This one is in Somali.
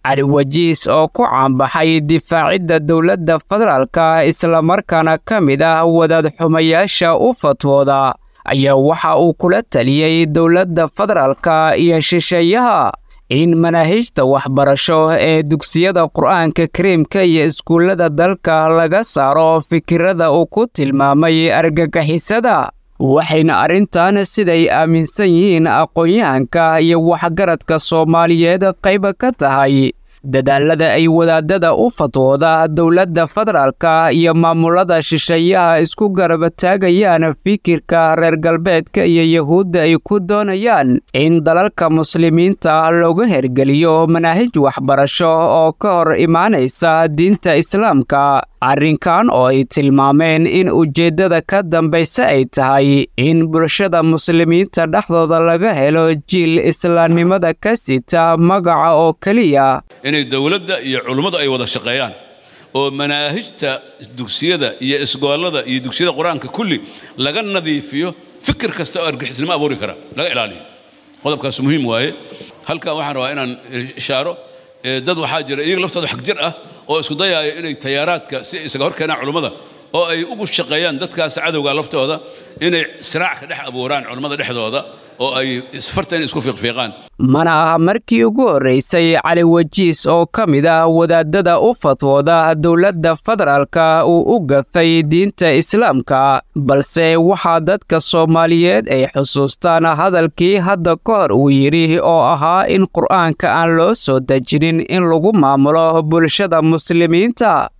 cali wajiis oo ku caanbaxay difaacidda dowladda federaalka islamarkaana ka mid ah wadaad xumayaasha u fatwooda ayaa waxa uu kula taliyey dowladda federaalka iyo shisheeyaha in manaahijta waxbarasho ee dugsiyada qur'aanka kariimka iyo iskuullada dalka laga saaro fikirada uu ku tilmaamay argagixisada waxayna arrintan siday aaminsan yihiin aqoon-yahanka iyo waxgaradka soomaaliyeed qayba ka tahay dadaalada ay wadaadada u fatwooda dowladda federaalka iyo maamulada shisheeyaha isku garabataagayaan fikirka reer galbeedka iyo yahuudda ay ku doonayaan in dalalka muslimiinta looga hergeliyo manaahij waxbarasho oo ka hor imaanaysa diinta islaamka arrinkan oo ay tilmaameen in ujeeddada ka dambaysa ay tahay in bulshada muslimiinta dhexdooda laga helo jiil islaamnimada ka sita magaca oo keliya inay dowladda iyo culummadu ay wada shaqeeyaan oo manaahijta dugsiyada iyo isgoolada iyo dugsiyada qur-aanka kulli laga nadiifiyo fikir kasta oo argixisnimo abuuri kara laga ilaaliyo qodobkaas muhiim waaye halkan waxaan rabaa inaan ishaaro dad waxaa jira iyaga laftooda xag jir ah oo isku dayaaya inay tayaaraadka si isaga hor keenaan culummada oo ay ugu shaqeeyaan dadkaas cadowga laftooda inay siraac ka dhex abuuraan culummada dhexdooda oo ay farta inay isku fiiqfiiqaan mana aha markii ugu horraysay cali wajiis oo ka mid ah wadaadada u fatwooda dowladda federaalka uu u gafay diinta islaamka balse waxaa dadka soomaaliyeed ay xusuustaan hadalkii hadda ka hor uu yidhi oo ahaa in qur'aanka aan loo soo dejinin in lagu maamulo bulshada muslimiinta